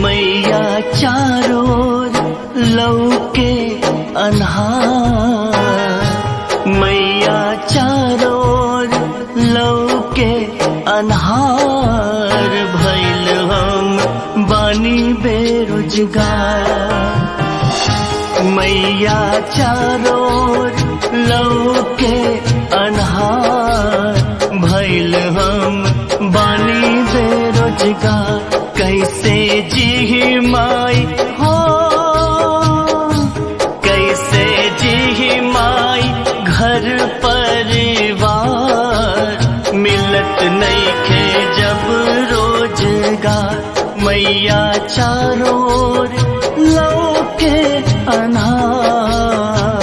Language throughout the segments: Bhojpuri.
मैया चारों लौके अन्हार मैया चारों लौके अन्हार भैल हम बानी बेरोजगार मैया चारों लौके अन्हार भैल हम बानी बेरोजगार कैसे जी माई हो कैसे जी माई घर परिवार मिलत नहीं खे जब रोजगार मैया चारों लौके अनार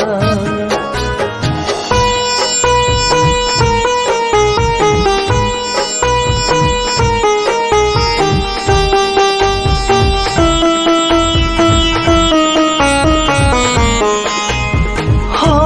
हो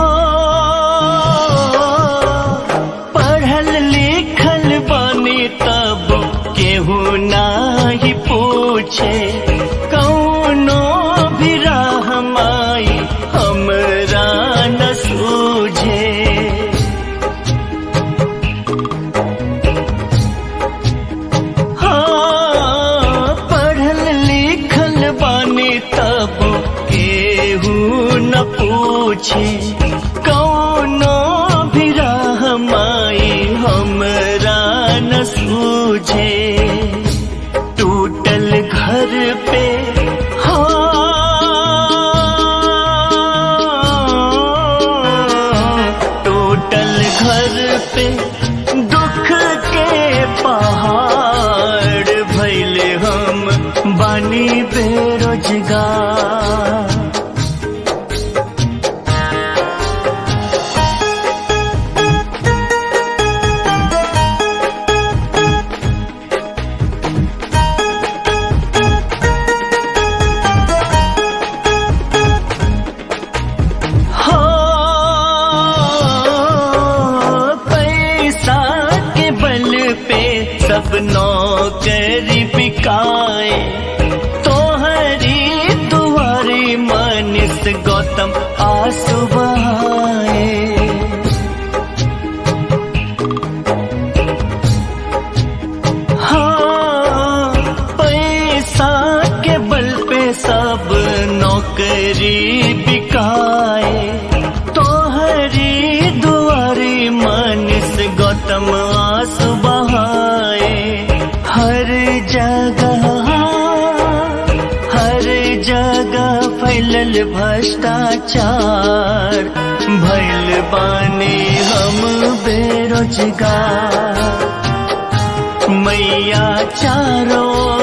पढ़ल लिखल बनी तब केहू नाही पूछे कौनो भी राह माई हमरा न सूझे हाँ, पढ़ल लिखल बानी तब केहू न पूछे कौनो भी राह माई हमरा न सूझे टूटल घर पे हाँ, टूटल घर पे दुख के पहाड़ भैले हम बानी बेरोजगार हो पैसा के बल पे सब नौकरी बिकाए तोहरी दुआरी मनिस गौतम आंसू बहाए हाँ, पैसा के बल पे सब नौकरी बिकाए तोहरी दुआरी मनिस गौतम आंसू बहाए हर जगह हर जगह फैलल भ्रष्टाचार भैल बानी हम बेरोजगार मैया चारों